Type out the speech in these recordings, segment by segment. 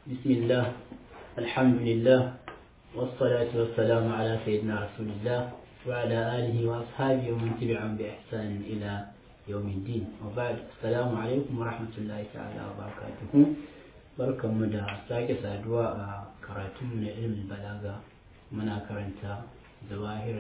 بسم الله الحمد لله والصلاة والسلام على سيدنا رسول الله وعلى آله وأصحابه ومن تبعهم بإحسان إلى يوم الدين وبعد السلام عليكم ورحمة الله تعالى وبركاته بركة مدى ساكة سادوا كراتم من علم البلاغة منا كرنتا ظواهر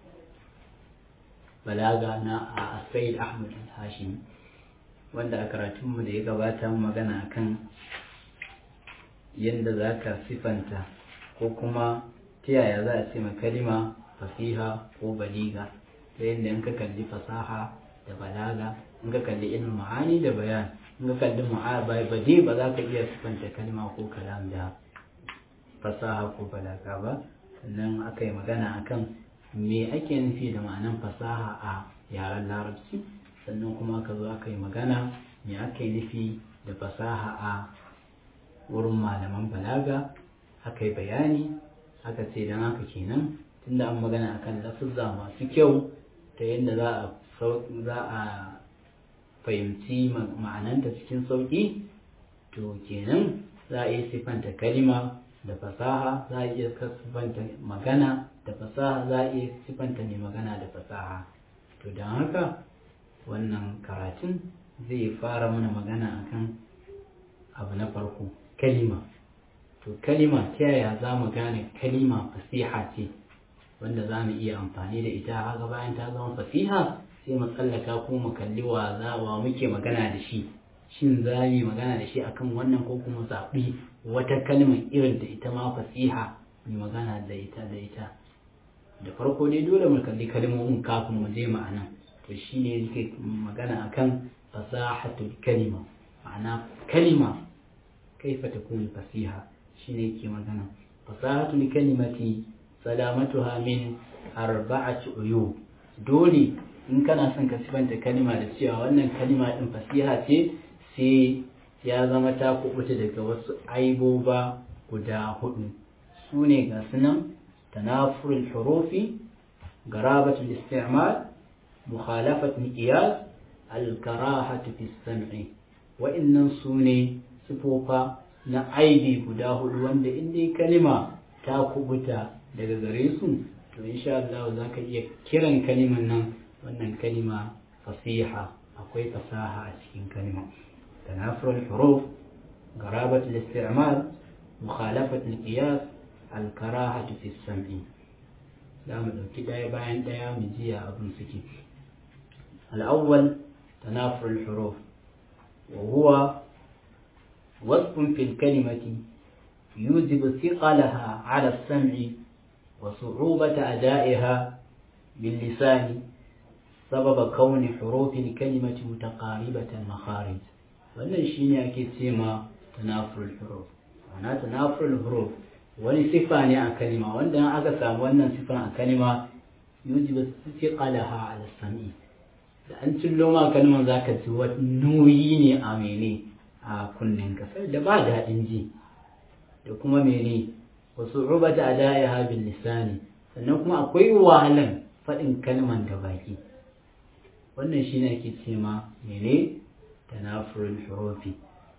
البلاغة نا السيد أحمد الهاشمي wanda a karatunmu da ya gabata magana akan yadda za ka sifanta ko kuma ta yaya za a ce ma kalima fasiha ko baliga ta yadda in ka kalli fasaha da balaga in ka kalli ilmin ma'ani da bayan in ka kalli bade ba za ka iya sifanta kalima ko kalam da fasaha ko balaga ba sannan aka yi magana akan me ake nufi da ma'anan fasaha a yaren larabci sannan kuma aka zo aka yi magana me aka yi nufi da fasaha a wurin malaman balaga aka yi bayani aka ce don haka kenan tunda an magana akan lafuzza masu kyau ta yadda za a fahimci ma'ananta cikin sauƙi to kenan za a iya siffanta kalima da fasaha za a iya siffanta magana da fasaha za a iya siffanta mai magana da fasaha to don haka wannan karatun zai fara mana magana akan abu na farko kalima to kalima ta yaya za mu gane kalima fasiha ce wanda za mu iya amfani da ita haka bayan ta zama fasiha sai mu tsallaka ko mu kalli wa za wa muke magana da shi shin za mu magana da shi akan wannan ko kuma zaɓi wata kalmar irin da ita ma fasiha mu magana da ita da ita da farko dai dole mu kalli kalmomin kafin mu je ma'ana to shine yake magana akan fasahatul kalima ma'ana kalima kaifa takunu fasiha shine yake magana fasahatul kalimati salamatuha min arba'ati uyub dole in kana son ka sifanta kalima da cewa wannan kalima din fasiha ce sai ya zama ta kubuta daga wasu aiboba guda hudu su ne ga sunan tanafurul hurufi garabatul isti'mal mukhalafat miqyas al-karahatu fi sam'i wa'annan su ne sifofa na aibi guda hudu wanda in dai kalima ta kubuta daga gare su to insha Allah za ka iya kiran kaliman nan wannan kalima fasiha akwai fasaha a cikin kalima tanafur al-huruf garabat al-isti'mal mukhalafat al-qiyas al-karahatu fi sam'i za mu dauki daya bayan daya mu jiya abin suke al-awwal tanafur al-huruf wa huwa وصف في الكلمة يوجب ثقلها على السمع وصعوبة أدائها باللسان سبب كون حروف الكلمة متقاربة المخارج wannan shi ne ake ce ma tanafurul huruf ana tanafurul huruf wani sifa ne a kalima wanda aka samu wannan sifan a kalima yujibu thiqalaha ala sami da an cillo ma kalman zaka ji wani nauyi ne a mene a kunnen kasar da ba daɗin ji da kuma mene wasu rubata a da'iha bin lisani sannan kuma akwai wahalan faɗin kalman da baki wannan shi ne ake ce ma mene tanafurul hurufi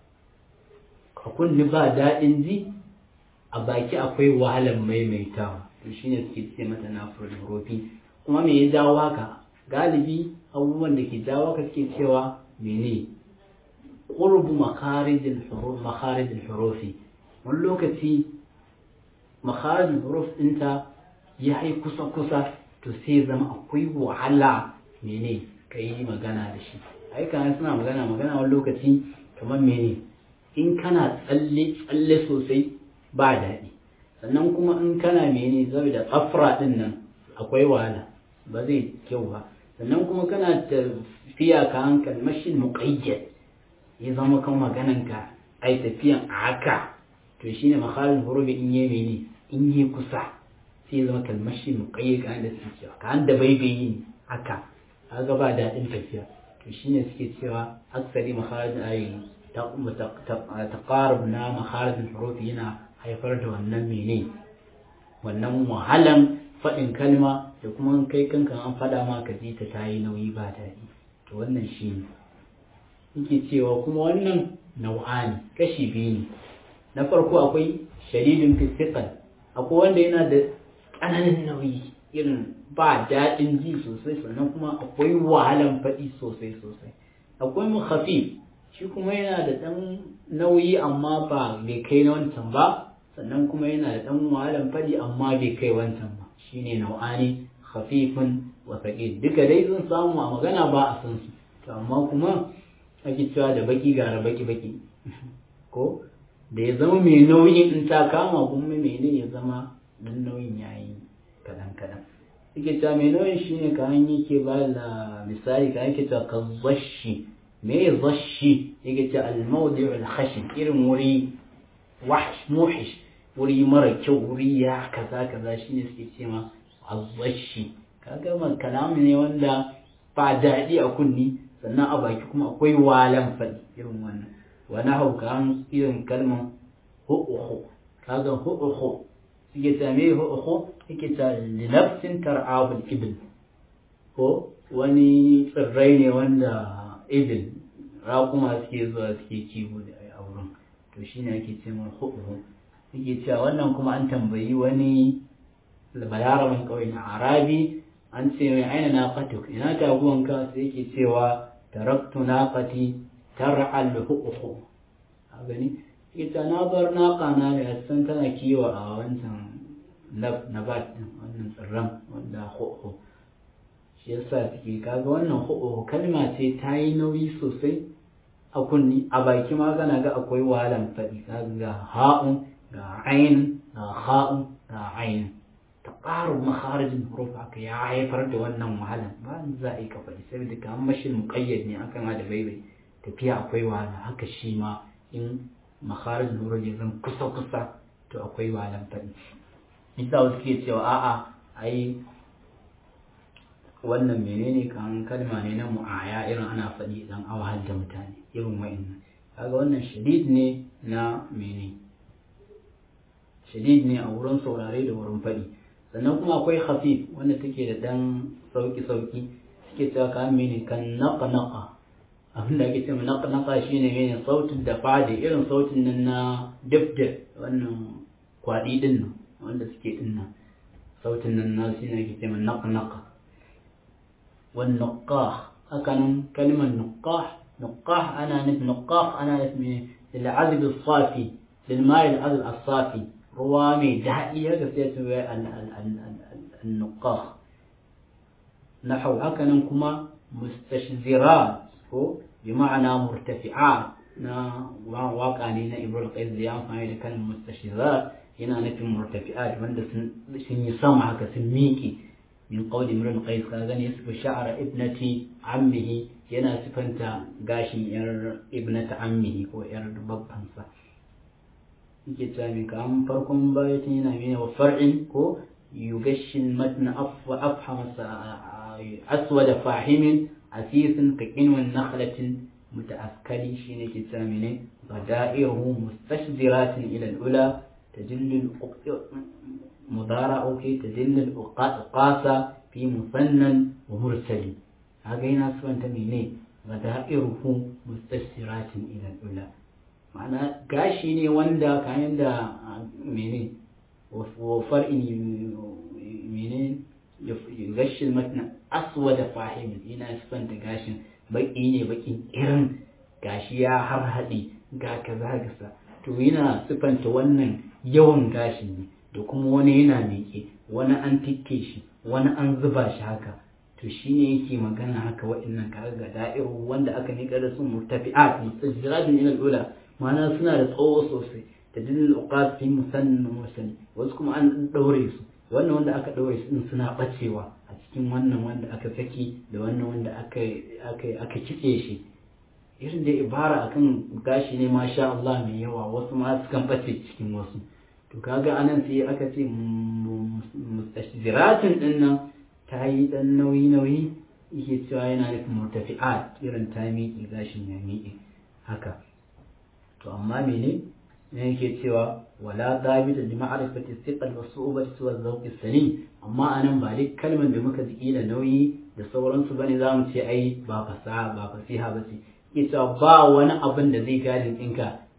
a kunni ba daɗin ji a baki akwai wahalan maimaitawa to shi ne suke ce mata tanafurul hurufi kuma me ya jawo haka galibi abubuwan da ke jawo haka suke cewa mene قرب مخارج الحروف مخارج الحروف wani lokaci makharijin huruf ɗinta ya yi kusa-kusa to sai zama akwai wahala mene ka yi magana da shi ai kana suna magana magana wani lokaci kamar mene in kana tsalle tsalle sosai ba daɗi sannan kuma in kana mene zai da tsafra ɗin nan akwai wahala ba zai kyau ba sannan kuma kana tafiya ka hankali mashin muƙayyad ya zama kan magananka ai tafiyan a haka to shine makhalin hurubi in yi mene in yi kusa sai zama kalmashi muƙayyar ka da suke cewa ka da baibayi ne haka kaga ba daɗin tafiya to shine suke cewa aksari makhalin ayi taqarub na makhalin hurufi yana haifar da wannan mene wannan wahalan faɗin kalma da kuma kai kanka an faɗa ma ka ji ta tayi nauyi ba daɗi to wannan shine yake cewa kuma wannan nau'ani kashi biyu ne na farko akwai shadidin fisikan akwai wanda yana da ƙananan nauyi irin ba daɗin ji sosai sannan kuma akwai wahalan faɗi sosai sosai akwai mu khafif shi kuma yana da ɗan nauyi amma ba bai kai na wancan ba sannan kuma yana da ɗan wahalan faɗi amma bai kai wancan ba shine nau'ani khafifun wa thaqil duka dai sun samu a magana ba a san su to amma kuma ake cewa da baki gara baki baki ko da ya zama mai nauyin in ta kama kuma mene ya zama dan nauyin yayi kadan kadan yake cewa mai nauyin shine ka hanyi ke ba da misali ka yake cewa ka zashi me zashi yake cewa al-mawdi' al-khashin irin wuri wahsh muhish wuri mara kyau wuri ya kaza kaza shine suke ce ma azzashi kaga man kalami ne wanda ba daɗi a kunni sannan a baki kuma akwai walan faɗi irin wannan wani hauka irin kalman hu'uhu kaga hu'uhu suke ta me hu'uhu yake ta linafsin tar'abul ibn ko wani tsirrai ne wanda ibn raƙuma suke zuwa suke kiwo da a wurin to shine ake ce mai hu'uhu yake cewa wannan kuma an tambayi wani balaraban ƙauye na arabi an ce mai aina na fatuk ina taguwanka sai yake cewa taraktu naqati tar'al hu'uhu a gani ita na bar naqa na da san tana kiwo a wancan nabat din wannan tsirran wanda hu'uhu shi yasa suke kaga wannan hu'uhu kalma ce ta yi nauyi sosai a kunni a baki ma kana ga akwai wahalan faɗi kaga ga ha'un ga ain ga ha'un ga ain taqarub makharijin huruf haka ya haifar da wannan wahalan ba za a yi ka faɗi saboda kamar mashin muqayyad ne akan ma da baibai tafiya akwai wahala haka shi ma in makharijin huruf ya zan kusa kusa to akwai wahalan faɗi isa wasu ke cewa a'a ai wannan menene kan kalma ne na mu'aya irin ana faɗi idan a wahal da mutane irin wa'annan kaga wannan shadid ne na mene shadid ne a wurin saurare da wurin faɗi sannan kuma akwai khafif wanda take da dan sauki sauki suke cewa ka mene kan naqa naqa abin da ake cewa naqa naqa shine mene sautin da fadi irin sautin nan na dibdib wannan kwadi din nan wanda suke din nan sautin nan na shine ake cewa naqa naqa wan naqah hakanan kalmar naqah naqah ana nufin naqah ana nufin للعذب الصافي للماء العذب الصافي ruwa mai daɗi haka sai ta wai annuqah nahau haka nan kuma mustashzirat ko bi ma'ana murtafi'at na waka ne na ibrahim qais da ya amfani da kalmar mustashzirat yana nufin murtafi'at wanda sun yi sama haka sun miƙe min qawli imran qais ka gani yasfu sha'ra ibnati ammihi yana sifanta gashin yar ibnata ammihi ko yar babbansa yake cewa mai kamun farkon bayatin yana mene wa far'in ko yugashin matna afhama aswada fahimin asisin ka kinwan nakhlatin mutaaskali shine ke cewa mene bada'ihu mustashziratin ila al-ula tajillu mudara okay tajillu al-qasa fi musannan wa mursali haka yana sifanta mene bada'iruhu mustashziratin ila al-ula ma'ana gashi ne wanda kayan da mene wafar in mene gashin matna aswa da fahimin ina sifanta gashin baki ne bakin irin gashi ya har haɗe ga kaza gasa to yana sifanta wannan yawan gashin ne da kuma wani yana miƙe wani an tikke shi wani an zuba shi haka to shi ne yake magana haka waɗannan kaga ga da'iru wanda aka nika da su murtafi'at mustajiratin ila al-ula ma'ana suna da tsawo sosai da dalil uqat fi musannan mursali wasu kuma an daure su wannan wanda aka daure su din suna bacewa a cikin wannan wanda aka saki da wannan wanda aka aka aka kitse shi irin da ibara akan gashi ne masha Allah mai yawa wasu ma sukan bace cikin wasu to kaga anan sai aka ce mustashziratin din nan ta yi dan nauyi nauyi yake cewa yana nufin murtafi'at irin ta miƙe gashin ya miƙe haka to amma mene ne yake cewa wala dabita li ma'rifati thiqal wa su'ubati wa zawqi salim amma anan ba duk kalmar da muka ji da nauyi da sauransu bane za mu ce ai ba fasaha ba fasiha ba ce yake cewa ba wani abin da zai gadin ɗinka ka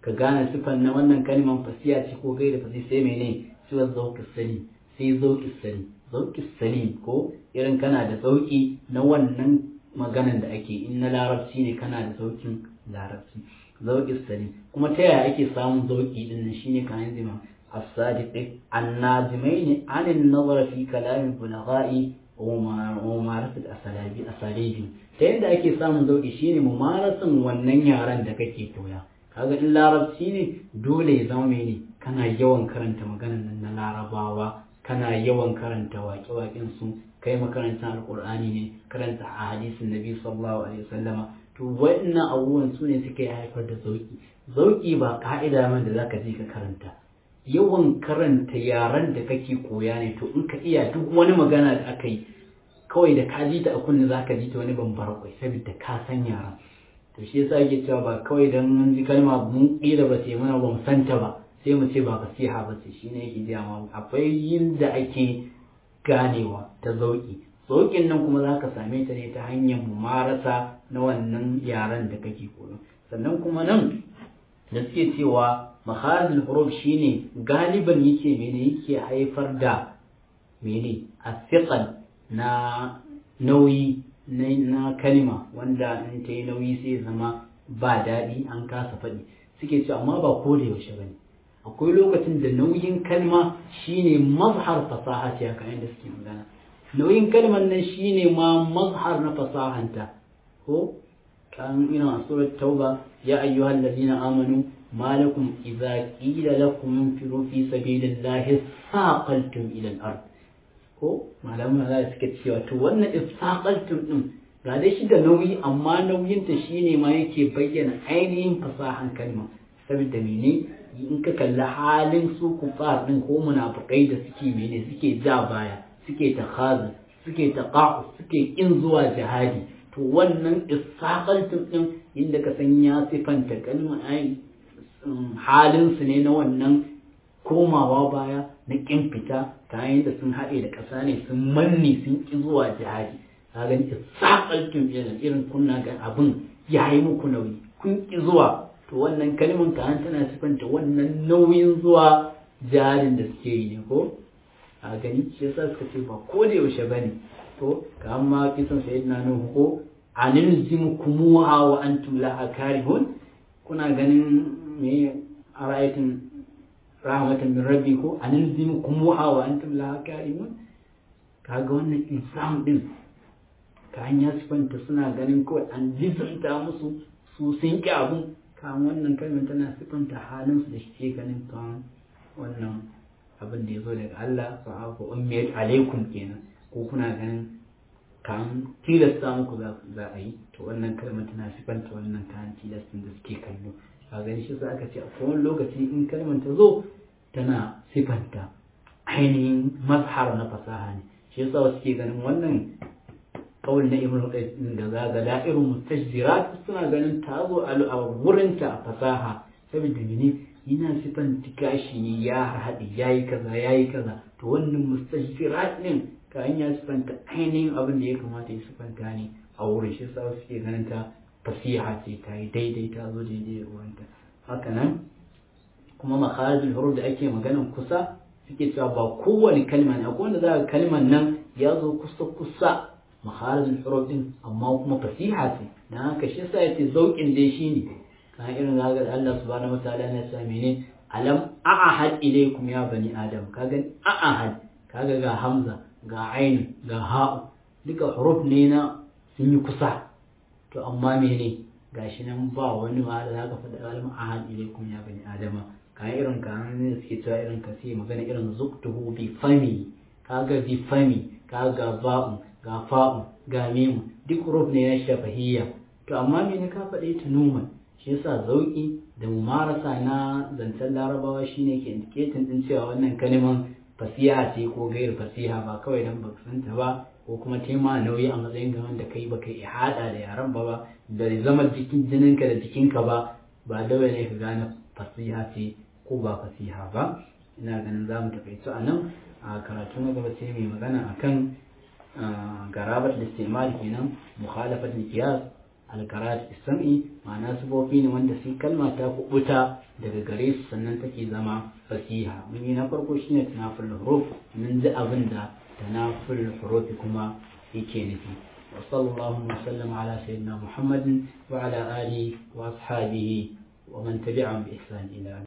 ka gane sifan na wannan kalman fasiya ce ko gaira fasi sai mene siwa zauki sani sai zauki sani zauki sani ko irin kana da zauki na wannan maganan da ake in na larabci ne kana da zaukin larabci zauki sani kuma ta yaya ake samun zauki din nan shine kan zima as-sadiq an-nazimain an an-nazar fi kalam al-bulagha'i wa mumarasat asalabi asalibi ta yadda ake samun zauki shine mumarasan wannan yaran da kake koya kaga in larabci ne dole ya zama mene kana yawan karanta maganan nan na larabawa kana yawan karanta waƙe-waƙen su kai makarantar alƙur'ani ne karanta a hadisin nabi sallallahu alaihi wasallama to waɗannan abubuwan su ne suke haifar da zauki zauki ba ka'ida man da zaka je ka karanta yawan karanta yaran da kake koya ne to in ka iya duk wani magana da aka yi kawai da ka ji ta a kunne zaka ji ta wani bambar kwai saboda ka san yaran to shi yasa yake cewa ba kawai dan mun ji kalma mun kila ba ce mana ba mu santa ba sai mu ce ba fasiha ba ce shine yake ji amma akwai yinda ake ganewa ta zauki zaukin nan kuma zaka same ta ne ta hanyar mumarasa na wannan yaran da kake koyo sannan kuma nan da suke cewa maharzul huruf shine galiban yake mene yake haifar da mene asiqal na nauyi na kalima wanda in ta yi nauyi sai zama ba daɗi an kasa faɗi suke cewa amma ba ko da yaushe bane akwai lokacin da nauyin kalma shine mazhar fasaha ce haka yadda suke magana nauyin kalmar nan shine ma mazhar na fasahanta ko kan ina surat tauba ya ayyuhal ladina amanu ما لكم إذا قيل لكم انفروا في سبيل الله ثاقلتم إلى الأرض ko malaman za su suke cewa to wannan istaqaltum din ga dai shi da nauyi amma nauyin ta shine ma yake bayyana ainihin fasahan kalma saboda mene in ka kalli halin su kufar din ko munafikai da suke mene suke ja baya suke takhazu suke taqa'u suke kin zuwa jihadi to wannan istaqaltum din inda ka san ya sifanta kalma ai halinsu ne na wannan komawa baya na ƙin fita ta da sun haɗe da ƙasa ne sun manne sun ƙi zuwa jihadi ka gani saƙaltun irin irin kunna ga abin ya yi muku nauyi kun ƙi zuwa to wannan kalmar ka tana sifanta wannan nauyin zuwa jihadin da suke yi ne ko a gani shi yasa suka ce ba ko da yaushe bane to ka amma kisan sayyidina nuhu ko anilzimukumuha wa antum laha karihun kuna ganin me a ra'ayatin rahmatan min rabbi ko anilzimu kumuha wa antum laha karimun kaga wannan insam din ka hanya sifanta suna ganin kawai an jizanta musu su sun ki abun kan wannan kalmar tana sifanta halin su da shi ganin kan wannan abin da ya zo daga Allah fa ku ummiyat alaikum kenan ko kuna ganin kan tilasta muku za a yi to wannan kalmar tana sifanta wannan kan tilastin da suke kallo a gani shi aka ce a kowane lokaci in kalmar ta zo tana sifanta ainihin mazhar na fasaha ne shi yasa wasu ke ganin wannan kawul na ibn qayyim da zaga da'irun mustajzirat suna ganin ta zo a wurinta a fasaha saboda mene yana sifanta gashi ya haɗi yayi kaza yayi kaza to wannan mustajzirat din ka ya sifanta ainihin abin da ya kamata ya sifanta ne a wurin shi yasa wasu ke ganin ta fasiha ce ta yi daidai ta zo daidai da ruwanta haka nan kuma makharijul huruf da ake maganan kusa suke cewa ba kowane kalma ne akwai wanda za ka kalman nan ya zo kusa kusa makharijul huruf din amma kuma fasiha ce dan haka shi yasa yace zaukin dai shine kan irin zaga Allah subhanahu wataala yana cewa mene alam a'ahad ilaykum ya bani adam kaga a'ahad kaga ga hamza ga ain ga ha'u duka huruf ne na sun yi kusa to amma mene gashi nan ba wani ma da zaka faɗa kalmar ahad ilaikum ya bani adama kayan irin ka ne suke cewa irin ka sai magana irin zuktuhu bi fami kaga bi fami kaga ba'u ga fa'u ga mimu duk huruf ne na shafahiyya to amma mene ka faɗe ta numan shi yasa zauki da mumarasa na zancen larabawa shine ke indicating din cewa wannan kalmar fasiha ce ko gairu fasiha ba kawai dan baka santa ba ko kuma tema nauyi a matsayin ga wanda kai baka iya hada da yaran ba ba da zama jikin jininka da jikinka ba ba dole ne ka gane fasiha ce ko ba fasiha ba ina ganin za mu takaitu a nan a karatu na gaba sai mai magana akan garabat istimal kenan mukhalafat qiyas al-karat isami ma'ana sufofi ne wanda sai kalma ta kubuta daga gare su sannan take zama fasiha mun yi na farko shine tanaful huruf mun ji abin da tanaful huruf kuma yake nufi wa sallallahu wa sallam ala sayyidina muhammadin wa ala alihi wa ashabihi wa man tabi'ahum bi ihsan ila